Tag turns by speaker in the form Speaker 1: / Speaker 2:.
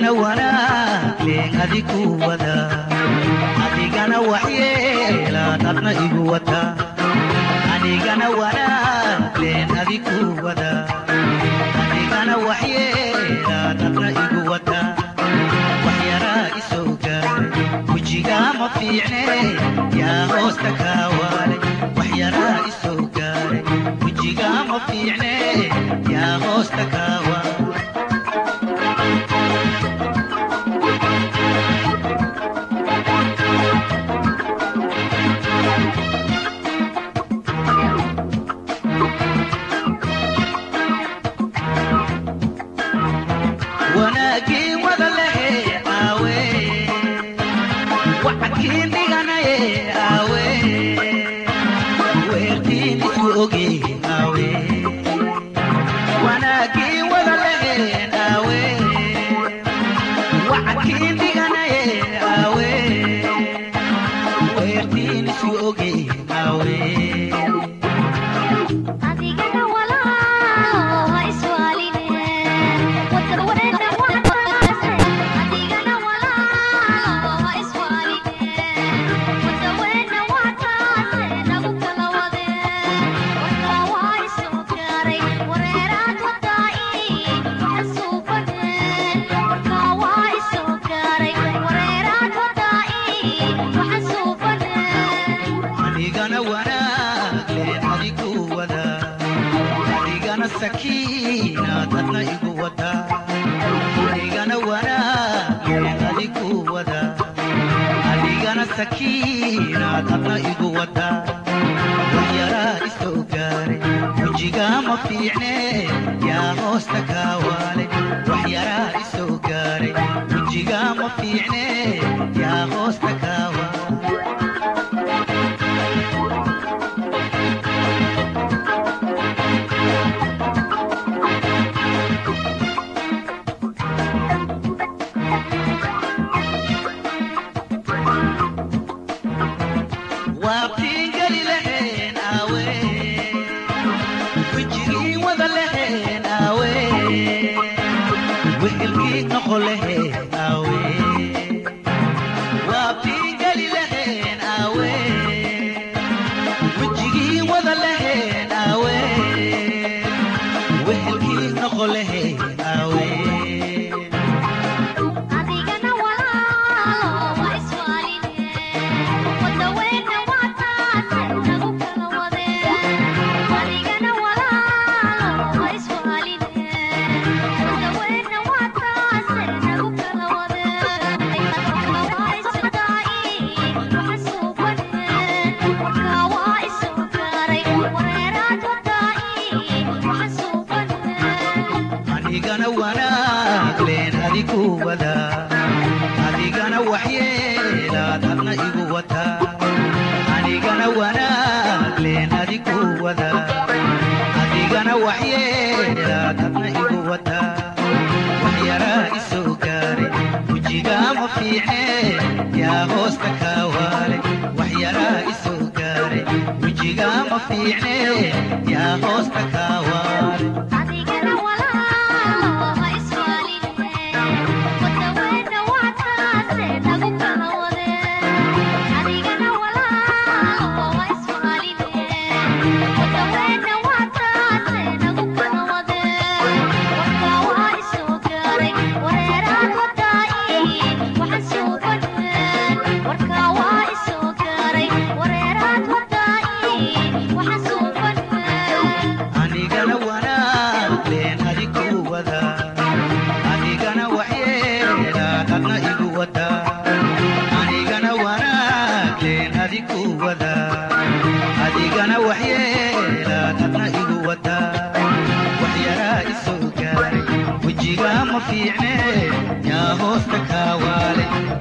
Speaker 1: adigana wanaag leen adigu wada adigana waxyeelaad adna igu wata anigana wanaag leen adigu wada adigana waxyeelaad adna igu wata waxyaraa isoo gaaray wejigaa ma fiicne yaa hoosta kaa waalay waxyaraa isoo gaaray wejigaa ma fiicne yaa hoosta kaa waalay wanaagii wada lehe aawe wacadkii dhiganaye aawe weertiin isu oge aawe wanaagii wada leheen aawe wacadkii dhiganaye aawe weertiin isu oge aawe
Speaker 2: adigana walaalo ha iswaaline wadada wareena waxaase adigana walaalo ha iswaaline wada wareena waxaase nagu kala wade warkaa waa isoo gaaray wareeraad wadaa'i waxasuubaneen warkaa waa isoo gaaray wareeraad wadaa'i waxasuubaneen
Speaker 1: anigana wanaag lee adigu wada adigana sakiinaad adna igu wada anigana wanaag lee adigu wada adigana sakiinaad adna igu wada waxyaraa isoo gaaray wejigaa ma fiicne yaa hoosta kaa waalay waxyaraa isoo gaaray wejigaa ma fiicne yaa hoosta kaa waalay waabtiin geli laheen aawe wejigii wada laheen aawe wehelkii noqo laheen aawe waabtiin geli laheen aawe wejigii wada laheen aawe wehelkii noqo laheen aawe
Speaker 2: adigana walaalo ha iswaaline wada weena waxaase nagu kala wade adigana walaalo ha iswaaline wada weena waxaase nagu kala wade waa isodaa'i waxasuubaneen warkaa waa isoo gaaray wareeraad wadaa'i waxasuubaneen
Speaker 1: anigana wanaag leen adigu wada adigana waxyeelaad adna igu wata anigana wanaag leen adigu wada adigana waxyeelaad adna igu wata waxyaraa isoo gaaray wejigaa ma fiicne yaa hoosta kaa waalay waxyaraa isoo gaaray wejigaa ma fiicne yaa hoosta kaa waalay
Speaker 2: adigana walaalo ha iswaaline wada weena waxaase nagu kala wade adigana walaalo ha iswaaline wada weena waxaase nagu kala wade warkaa waa isoo gaaray wareeraad wadaa'i waxasuubaneen warkaa waa isoo gaaray wareeraad wadaa'i waxasuubaneen
Speaker 1: anigana wanaag leen adigu wada adigana waxyeelaad adna igu wada anigana wanaag leen adigu wada adigana waxyeelaad adna igu wada waxyaraa isoo gaaray wejigaa ma fiicne yaa hoosta kaa waalay